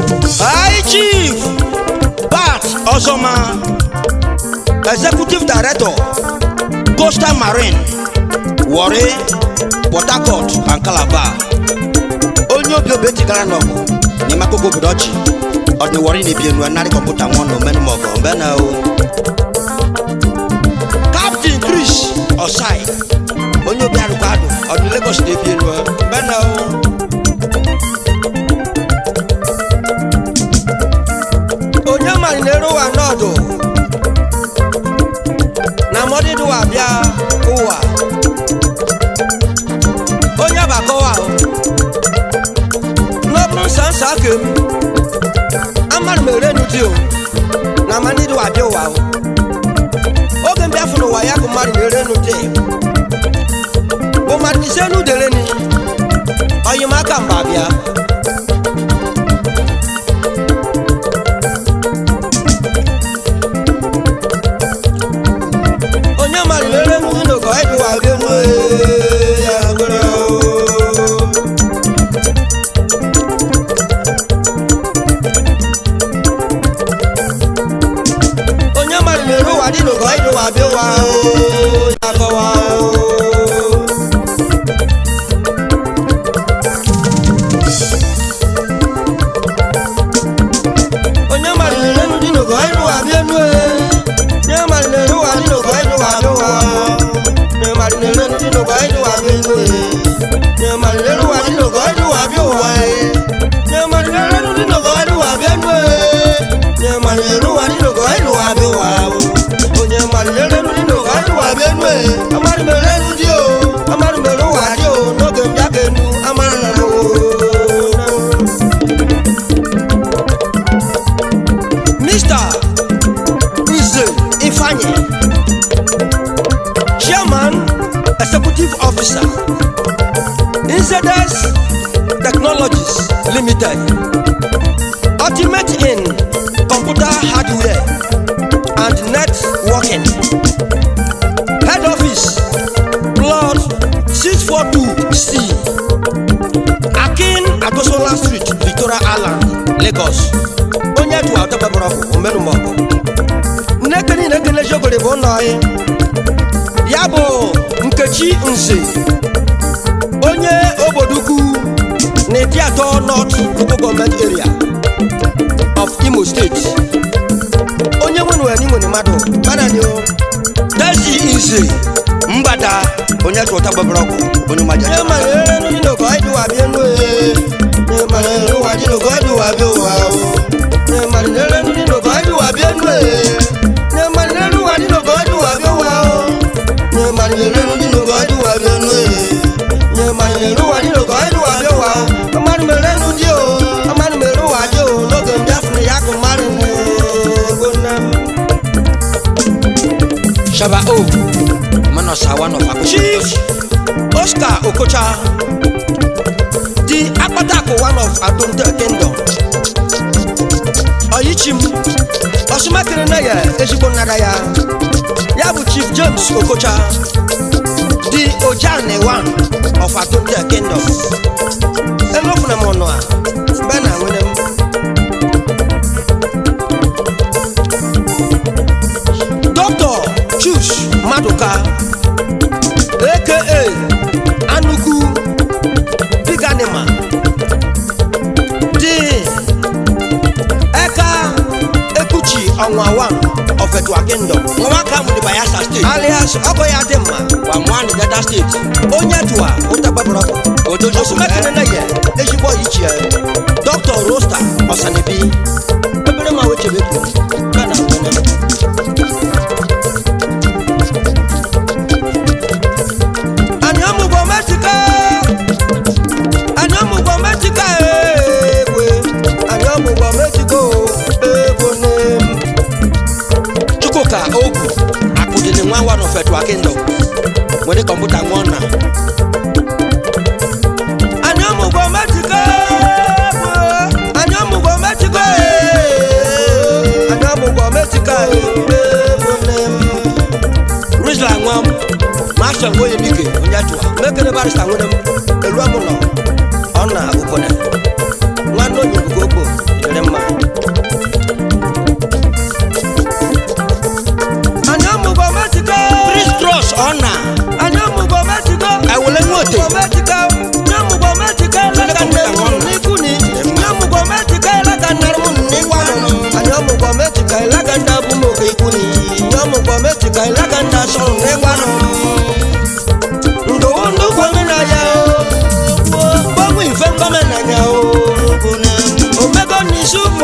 High Chief Bat Ozoma, Executive Director, Coastal Marine, Warri, Port Harcourt and Calabar. Onye obi obi etigara n'ọgụ n'ime akụkọ obodo ọchị ọdị Warri na-ebi enu narị kọmputa nwa na omenumọgụ mgbe na o Captain Chris Osai onye obi arụkwa adụ ọdị Lagos na-ebi enu mgbe na o onye mari na-eru ụwa n'ọdụ na mọdịdị ụwa bịa ụwa onye bakọwa ahụ n'ọbụrụ nsansa aka m amara m ere n'ụdị o na mọdịdị ụwa bịa ụwa ahụ oge mbịa fụrụ ụwa ya bụ mmadụ na-ere n'ụdị bụ mmadụ ise n'udere ni ọyịmaka mba bịa onye mara lere nri n'ogo ịdụwa gị nwe ya gwere onye mara lere ụwa dị n'ogo ịdụwa bịa ụwa ya kọwa onye mara lere nri n'ogo ịdụwa bịa nwe onye mara lere ụwa dị n'ogo ịdụwa bịa ụwa onye mara lere nri n'ogo ịdụwa bịa nwe onye mara lere ụwa dị n'ogo ịdụwa bịa ụwa onye mara lere nri n'ogo ịdụwa bịa nwe onye mara lere ụwa dị n'ogo ịdụwa bịa ụwa onye mara lere nri n'ogo ịdụwa bịa nwe amara mere nri o amara mere ụwa dị o n'oge mbịa ka enu amara na o Mr. Nze Ifanye, Chairman, Executive Officer, Inzedes Technologies Limited, Ultimate in Computer Hardware and Networking, Head Office, Plot 642C, Akin Agosola Street, Victoria Island, Lagos. onye tụwa ọtọgbabara ọkụ omenumọkụ nneke niile ekele jogori bụ ụlọ anyị ya bụ nkechi nze onye obodukwu na eti atọ north local government area of imo state onye nwe nwere n'inwere mmadụ manani o dezi nze mbada onye tụwa ọtọgbabara ọkụ onye maja onye mara ere nri n'ogo ịdịwa bịa enu onye mara ere ụwa dị n'ogo ịdịwa bịa ụwa o nye mari lere nri n'ogo ịdịwa bịa enu nye mari lere ụwa dị n'ogo ịdịwa bịa ụwa o nye mari lere nri n'ogo ịdịwa bịa enu nye mari lere ụwa dị n'ogo ịdịwa bịa ụwa o amarị mere enu dị o amarị mere ụwa dị o n'oge m bịafụrụ ya kụ mmadụ ego nne m Shaba O Manosa one of Akoko Chief Oscar Okocha the Akpatako one of Adonte Kingdom Oyichim Osumakere na ya ezigbo nnara ya ya bụ Chief James Okocha the Ojane one of Adonte Kingdom enofuna m ọnụ a mgbe na nwere m Dr. Chus Maduka aka Anugu Big Animal dị Eka Ekuchi Ọnwa 1 of Edwa Kingdom nwa aka mụrụ Bayelsa State alias ọgọ ya dị mma gwa nwanne Delta State onye tụwa ụtagbabara odojo osumekere na ya ezigbo ichie Dr. Rosta Ọsanibi ebere ma wechebe kwuru na na nwere anyị ọmụgwọ metika anyị ọmụgwọ metika egwe anyị ọmụgwọ metika egwe nne chukwuka ogwu akụdịrị nwa nwa n'ofetua kingdom nwere kọmputa nwa na anyị ọmụgwọ metika egwe anyị ọmụgwọ metika anyị ọmụgwọ metika egwe nne rizla nwa m masha ngoye mike onye tụwa mekere barista nwere m elu amụlọ ọ na okpone nwanne onye bugo okpo nyere m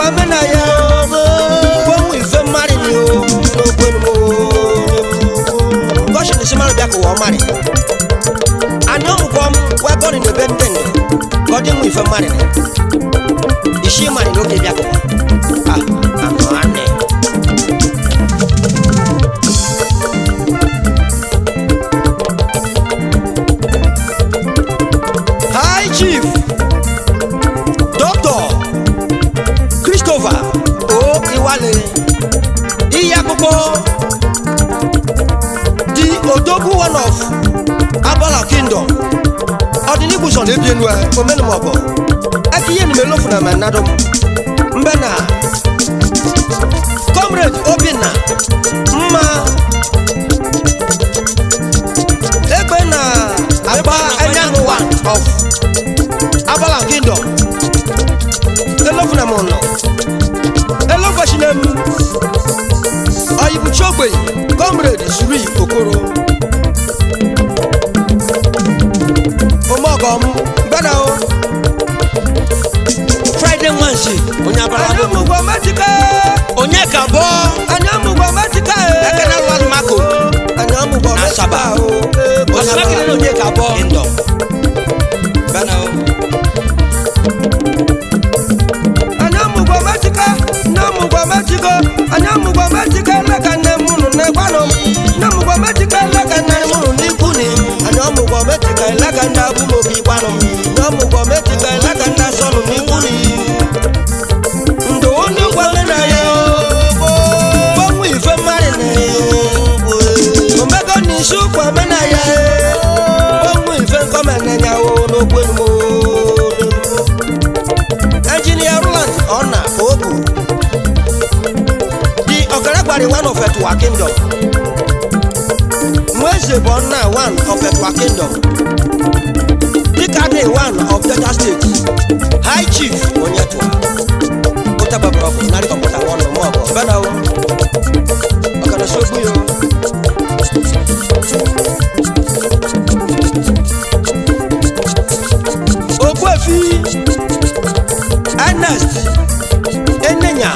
kwa mena ya gwanwe ife mmadụ ni o n'okwenu m gọshi na simarụ bịa kụwa ọmarị anyị ọmụkwọ m wee gọrị na ebe ndị ndụ ka ọ dị nwa ife mmadụ ni isi mmadụ n'oge bịa kụwa ah anụ anị High Chief Dr. Christopher O Iwale Iye akpụkpọ di Odogwu one of Abala Kingdom ọdịnihu sọ na ebienu a omenumọgọ ekiye ni melofu na menadum mbe na comrade Obinna mma egbe na agba enyanụ one of Abala Kingdom elofu na mụnọ elofashina m oyibuchi ogbenye comrade Suri Okoro omogom gbada o friday nwansi onye abara anyị ọmụgwọ metike onye ka bọ anyị ọmụgwọ metike ekene alụmalụ mako anyị ọmụgwọ Na metike Asaba. o ọsịna kiri na onye ka bọ kingdom bana o anyị ọmụgwọ metike anyị ọmụgwọ metike anyị ọmụgwọ metike leka nne m ụnụ na-egwanụ m anyị ọmụgwọ metike leka nne m ụnụ n'ikwu ni anyị ọmụgwọ metike leka ndị abụmobi gwanụ m anyị ọmụgwọ metike leka ndị asọnụ n'ikwu ni ndụ ndị gwale na ya gbanwe ife mmadụ na omego n'isi ụkwa mena ya gbanwe ife nkọmenenya o n'okwu enumo engineer roland ọna ogu di ọgaragbari one of etuwa kingdom nweze bụ ọna one of etuwa kingdom dịka dị one of delta state high chief onye tụwa ụtababara ọgụ narị kọmputa ọnụ ma ọgụ bena o ọkana sogbu yo ogbuefi ernest enenya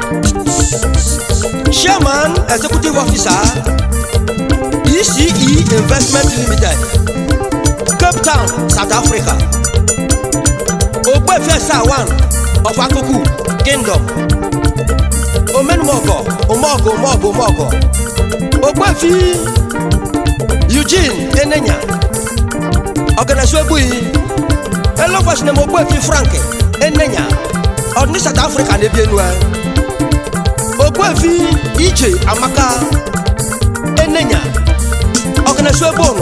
chairman executive officer ece investment limited cape town south africa ogbuefi esa one of akuku kingdom omenumọgọ ụmọgọ ụmọgọ ụmọgọ ogbuefi eugene enenya ọganasuegbuyi elofas na ogbuefi frank enenya ọdịni south africa na-ebi enu a ogbuefi ije amaka enenya ọganasuegbu ụnọ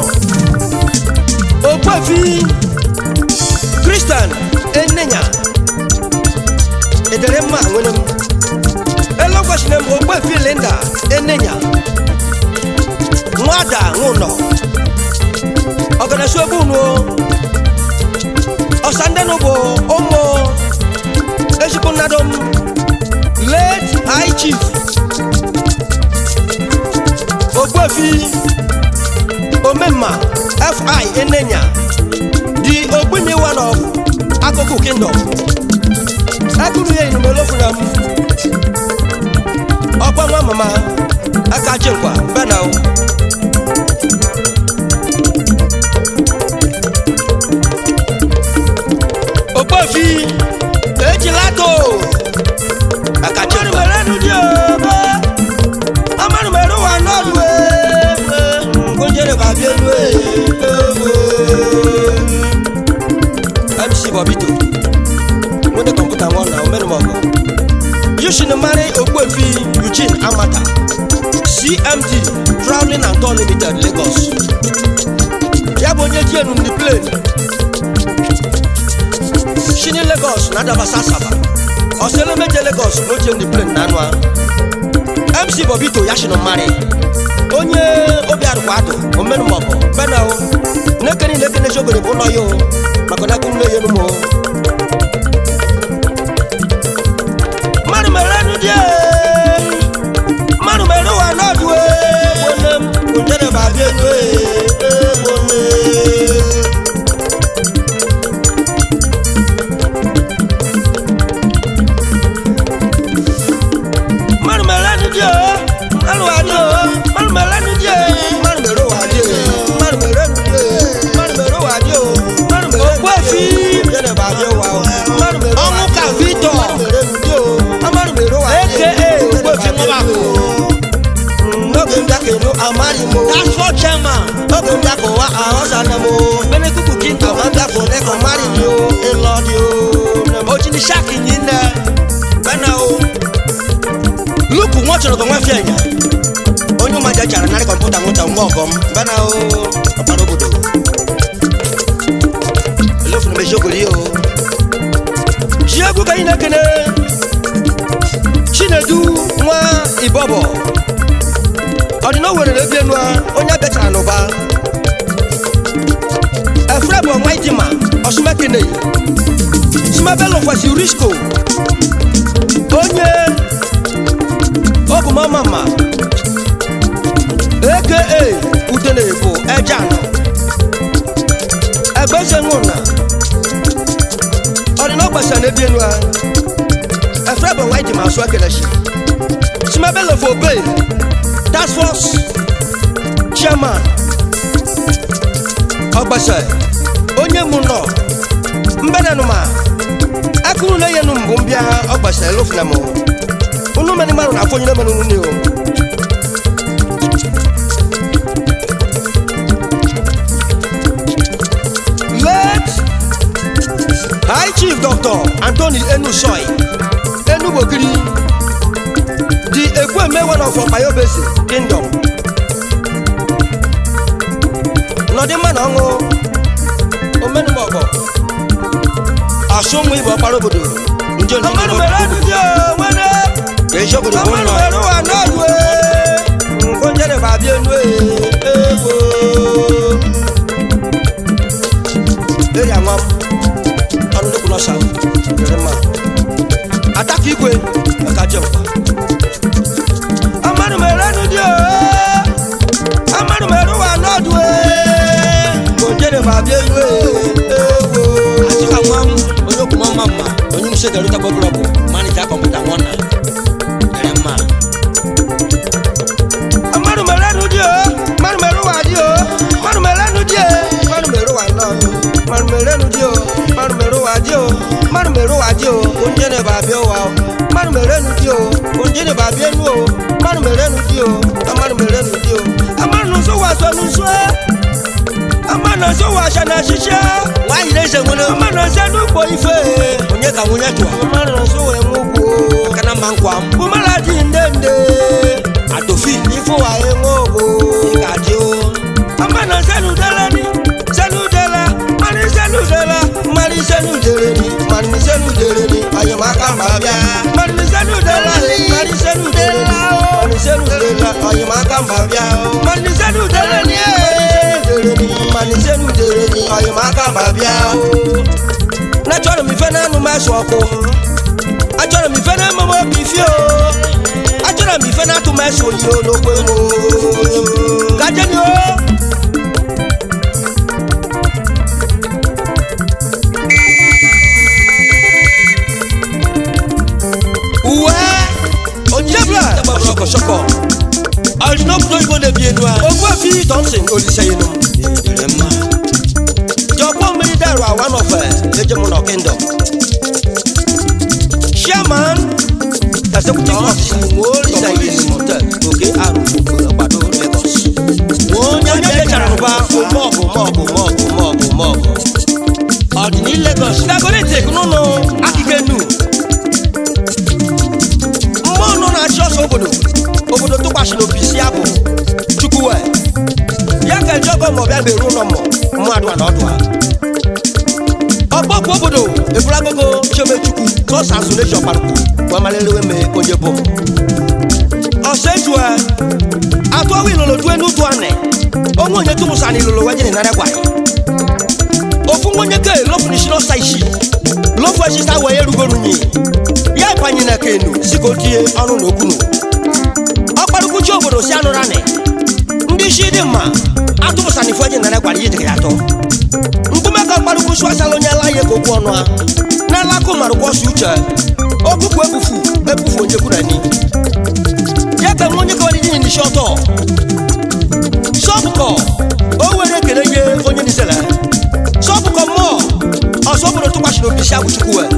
ogbuefi christian enenya edere mma nwere m elofas na ogbuefi linda enenya nwada nwụnọ ọganasuegbu ụnọ ọsandenu bụ ụmụ ezigbo nnadụ m late high chief ogbuefi omemma fi enenya di ogbuni one of akụkụ kingdom akụrụ ya inumelofuna m ọkwa nwa mama aka chinkwa benao ogbuefi ejilato aka chinkwa amanumeru wa nọọlù kójèrè bàbí ẹnu ẹ mc bobito mo ní kọ̀mpútà wọn náà mẹ́nu mọ̀ bọ̀ yusuf mari ogbuefi eugene amata cmd travelling and tour limited lagos ya bụ onye ji enu ndị plane shini lagos na adabasa asaba ọsẹlẹ méje lagos ló jẹ ndị plane na anụ ahụ mc bobito yashino mari onye obi arụkwa adụ omenumọgụ bena o nekeni nekene shogori bụ ụlọ ya o maka na ekwu nne ya enumo mmadụ mere enu dị mmadụ mere ụwa n'ọdụ gbone m ojere ba bịa enu gbone mo That's what chairman. oge ndị akụ wa ahọsa nne mo Benekuku Kingdom. àwọn ndị akụ ndị kọ mmadụ ni o ịlọ ni o nne mo. Ojini Shaki nyine. Bena o. luku wọn chọrọ ka wọn fi ẹnya onye ụmụ aja chara narị kọmputa nwụta mgbe ọgọm bana o ọkpara obodo elofunu m eziokori o ji egwu ka anyị na-ekene chinedu nwa ibọbọ ọdịna owere ebi enu a, onye abịachara n'ụba efre bụ ọnwa idima ọsụmekene sumabelo kwesị risco onye ogumamama aka udene bụ ejan egbezenwuna ọdịna ọgbasa na-ebi enu a efre bụ ọnwa idima asụ ekelechi sumabelo for obey task force chairman ọgbasa onye mụ nọ mbenenụma akụrụ na yenu mbụ mbịa ọgbasa elofuna m unu meni mmanụ na afọ onye menu nne o late high chief dr anthony enusoy enugbogiri the ekweme one of bayobesi kingdom nọdịmma na ọṅụ omenumọgọ asụmụ igbo ọkpara obodo Nje ndị ọmọdụ Igbo. mere ndụ dị o nwere Ka eji obodo bụ ọmọdụ nwa. mere ụwa n'ọdụ e nkonyere bụ abịa enu e egbo eri anwa m ọnụ nnukwu nọsa dịrị mma ataka igwe maka je mkpa ọmọdụ mere ndụ dị o ọmọdụ mere ụwa n'ọdụ e nkonyere bụ abịa enu e egbo Asika nwa m. Onye okwu mama mma. Onye mse dere ụta gbọgbọrọ bụ. Manija kọmputa nwa na. Dere mma. mmadụ mere nụ dị o mmadụ mere ụwa dị o mmadụ mere nụ dị e mmadụ mere ụwa nọ mmadụ mere nụ dị o mmadụ mere ụwa dị o mmadụ mere ụwa dị o onye na-ebe abịa ụwa o mmadụ mere nụ dị o onye na-ebe abịa enu o mmadụ mere nụ dị o mmadụ mere nụ dị o amanụ nso wa sọ nso amanụ nso wa ahyɛ na ahyehyɛ Nwaanyị na-eze nwere. amanụ nso n'ugbo ife Onye ka nwunye tụọ. amanụ nso wee mụ gbuo Kana mma nkwa m. bumala dị ndende Atofi. ifo wa enwe ogbo Ị ga-adị o. amana sẹnu dẹlẹ ni sẹnu dẹlẹ mani sẹnu dẹlẹ mani sẹnu dẹrẹ ni mani sẹnu dẹrẹ ni ayọmọ aka ma bia mani sẹnu dẹlẹ mani sẹnu dẹrẹ ni mani sẹnu dẹlẹ ayọmọ aka ma bia mani sẹnu dẹlẹ ni mani sẹnu dẹrẹ ni ayọmọ aka ma bia n'achọrọ m ife n'anụ m asụ ọkụ achọrọ m ife n'ememe obi fi o achọrọ m ife n'atụ m asụ oyi o n'okwe m o gajeni o. uwe ojebla Ṣọkọṣọkọ. ọdịna obodo igbo na-ebi enu a ogbuefi thompson oliseyenu Dere mma. jọgbọ mmiri daru a one of ejemuna kingdom chairman executive officer oliseyenu hotel oke arụ ọgbado lagos onye onye dechara n'ụba mọọgụ mọọgụ mọọgụ mọọgụ mọọgụ ọdịni lagos dagoritek n'ụlọ akike nu mmụọ nọ na-achị ọsọ obodo obodo tụkwasịrị obi si abụ chukwuwe ya ka eji ọgọ ma ọbịa meru ụlọ mmụ mmadụ na ọdụ ha ọgbọkwu obodo ebulagogo chemechukwu sọs asolation parku gwamalelewe me onye bụ m ọsọ ejue atụọwa ilolo tue n'utu anị onwe onye tụmụsa na ilolo wejiri nara gwa ofu nwenye ke lofunisi n'ọsa isi lofu esisa wee erugorunyi ya banye na kenu si ka o tinye ọnụ na okwunu ọkparụkwuchi obodo si anụrụ anị ndị isi dị mma atụpụsana ifu eji nara gwara ihe dịgị atọ nkume ka ọkparụkwu sụasala onye ala ya ka okwu ọnụ a n'ala akụ marụkwa ọsọ uche okpukpu ebufu ebufu onye kwuru ni ya ka nwa onye ka ọdịdị nye n'isi ọtọ sọbụkọ o were ekele nye onye nisele sọbụkọ mmụọ ọsọ obodo tụkwasịrị obi isi abụ chukwu wee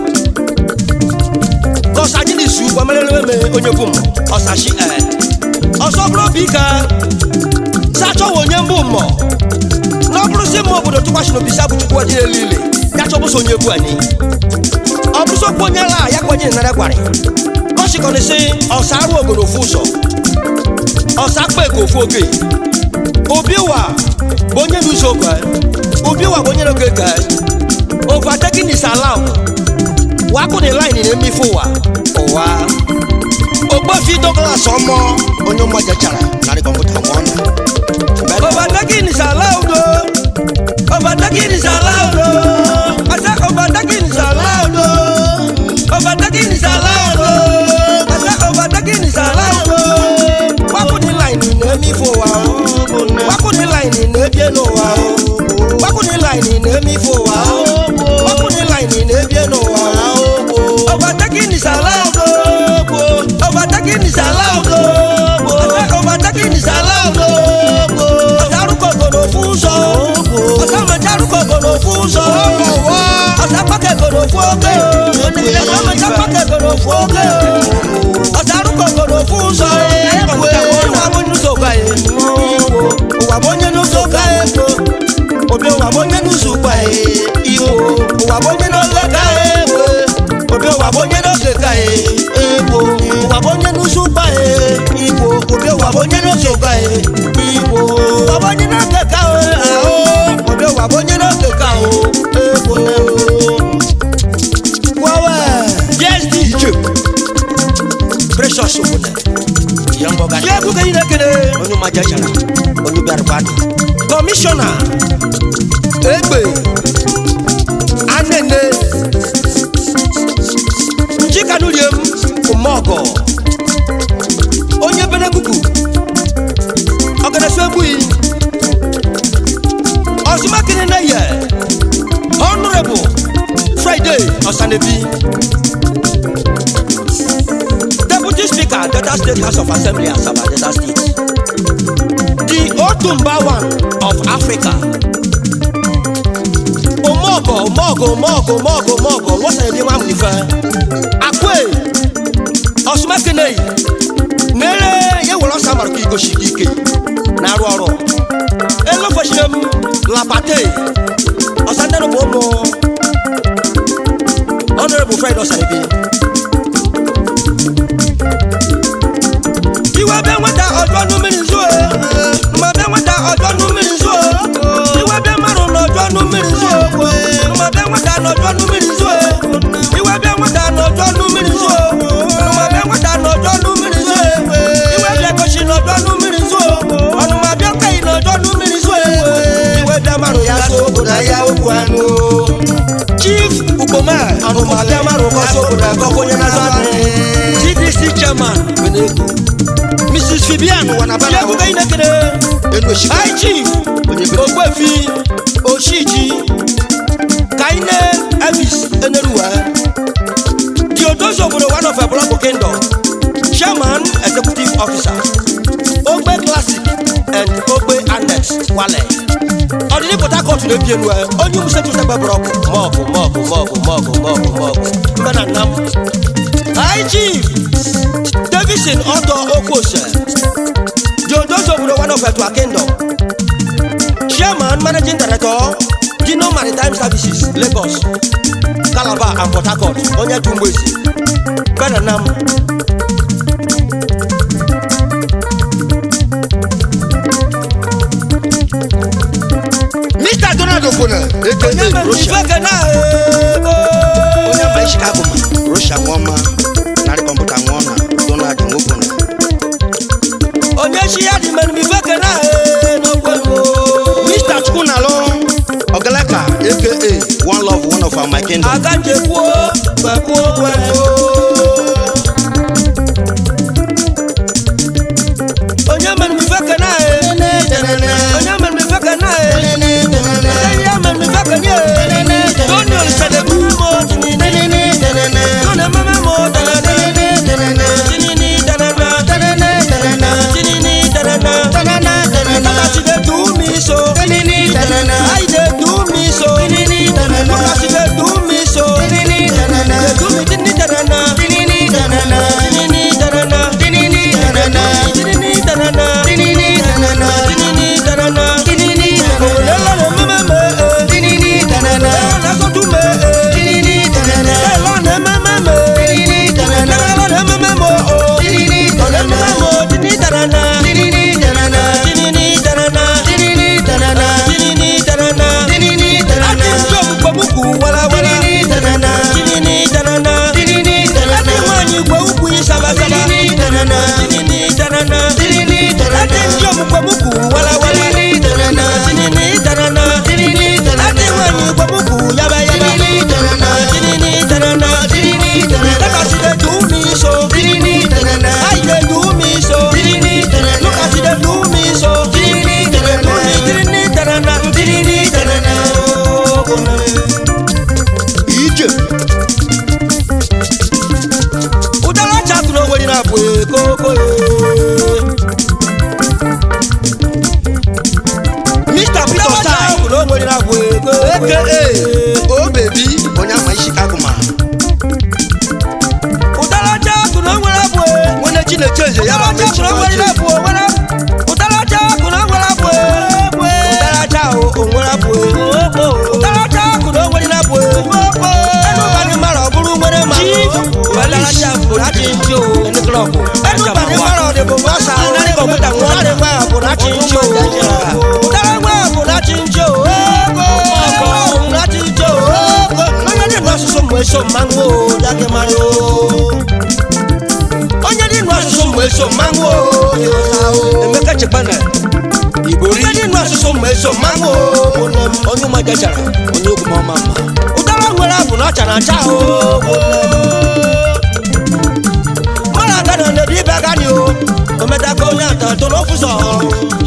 kọsa ji n'isu gbamerelewe me onye bụ m ọsachi e ọsọ bụrụ obi ike sachọwa onye mbụ mmụọ na ọ bụrụzi mma obodo tụkwasịrị obi sa bụ chukwu ọdị elu ile ya chọbụsị onye bu anyị ọ bụrụzi okwu onye la ya kwenye nara gwarị ọchịkọrịsị ọsa arụ obodo ofu ụzọ ọsa akpa ego ofu oge obi ụwa bụ onye n'ụzọ oge obi ụwa bụ onye n'oge ga overtaking is allowed wakụ ni line na-eme ife ụwa ụwa ogbofi douglas ọmọ onye mmaja chara narị kọmputa nwa ọna overtaking is allowed o overtaking is allowed o asa overtaking is allowed o overtaking is allowed o asa overtaking is allowed o wakụ ni line na-eme ife ụwa o wakụ ni line na-ebie n'ụwa o wakụ ni line na-eme ife ụwa o wakụ ni line na-ebie n'ụwa o overtaking is allowed o overtaking is allowed o asa overtaking is allowed o ọ̀sárùkọ̀gọ̀nà fún sọ ọ̀sàmọ̀járùkọ̀gọ̀nà fún sọ ọ̀sàpàkẹ̀gọ̀nà fún oge ọ̀sàmọ̀jápàkẹ̀gọ̀nà fún oge ọ̀sárùkọ̀gọ̀nà fún sọ ìwà mọ́nyúsọ̀gbà yẹ ìwà mọ́nyúsọ̀gbà yẹ kó obi ìwà mọ́nyúsọ̀gbà yẹ ìwò ìwà mọ́nyúsọ̀gbà yẹ kó obi ìwà mọ́nyúsọ̀gbà yẹ ìwò ìwà mọ́nyúsọ̀gbà yẹ ìwò obi ìwà mọ́nyúsọ̀gbà yẹ ìwò wabonye n'okeka o ahụ obi wabonye n'okeka o ego wawe yes dj precious obodo ya mbọ gacha ya ebuka yi na-ekele onye mmaja chara onye bịara kwadị kọmishọna egbe anene njikanuriem ụmọgọ onye benekuku ọganasu egbuyi ọsùnmákìnrin náà yẹ honourable friday ọ̀sánẹ́bí deputy speaker delta state house of assembly asaba delta state the otumba one of africa omogo omogo omogo omogo omogo wọ́n sẹ̀yìn bí wọ́n á mú nífẹ̀ akwe ọsùnmákìnrin yìí nere ye wòlò samaru k'i gosi k'i ke n'arụ ọrụ elofosire m lapate ọsandere bụ ụmụ honorable fred ọsaribi iwe bịa nweta ọjọ nu mmiri nzuo mma bịa nweta ọjọ nu mmiri nzuo iwe bịa marụ n'ọjọ nu mmiri nzuo mma bịa nweta n'ọjọ nu mmiri nzuo iwe bịa nweta n'ọjọ nu mmiri nzuo mma bịa nweta n'ọjọ nu mmiri nzuo iwe bịa gosi n'ọjọ nu mmiri nzuo ọnụma bịa kweghị n'ọjọ nu mmiri nzuo iwe bịa marụ ya so obodo ya okwu anụ chief ukpoma ọnụma bịa marụ kọsọ obodo akọkọ onye na-azụ anụ tdc chairman beneku mrs fibian wanabana yabuka inekere enu oshika high chief onye bere ogbefi oshiji kaine elvis eneruwa the odozi obodo one of ebulago kingdom chairman executive officer ogbe classic and ogbe annex wale ọdịdị port harcourt na-ebi enu onye umusetu tegbe brọkụ mọgụ mọgụ mọgụ mọgụ mọgụ mọgụ mbe na nna m high chief davison ọdọ okwose the odozi obodo one of etua kingdom chairman managing director dino maritime services lagos calabar and port harcourt onye tu mgbezi bena nam mr donald okwuna onye aka mere russia ifeke na ego onye mba chicago ma russia nwa narị kọmputa nwa ọna donald okwuna onye chi ya dị mere ifeke na n'okwelu mr chukwunalo ogalaka aka one love one of our my kingdom aga njekwuo kwekwuo kwelu onye mere ifeke na onye mere ifeke na onye ya mere ifeke na Tony Olisadebe umo tinine Tony mama dey do me so. How you dey do me so? Look as you dey do me so. You dey do me tirini tanana, tirini tanana. Ije. Udara chatu no wori na bu koko ye. Mr. Peter Stein no wori na bu koko ye. o bebi onye ama isi kagụma Udara chatu no wori na bu nwene chineche eze ya Udara ma mechi chatu no wori na bu wora. Udara chatu no wori na bu. Udara chatu o wori na bu. Udara chatu no wori na bu. Ẹnu bani mara ọbụrụ nwere ma. Udara chatu láti ń jó. ẹni klọbụ Ẹnu bani mara ọdịbò mọ́sà. Narị kọmputa nwa. Narị nwa bụ láti ń jó. Udara nwa bụ láti ń jó. Ọkọ bụ láti ń jó. Onye dị nụ asụsụ mgbe eso mmanwụ o, dage mara o. Onye dị nụ asụsụ mgbe eso mmanwụ o, dị ụsa o. emeka chegbana igbori Onye dị nụ asụsụ mgbe eso mmanwụ o, bụ nne m. onye ụma jachara onye okwu ma ọma mma Udara nwere abụ na ọcha na acha o. bụ nne m. Mara aga na ndedi ibe aga ni o. Omedaka onye atọ toro ofuso.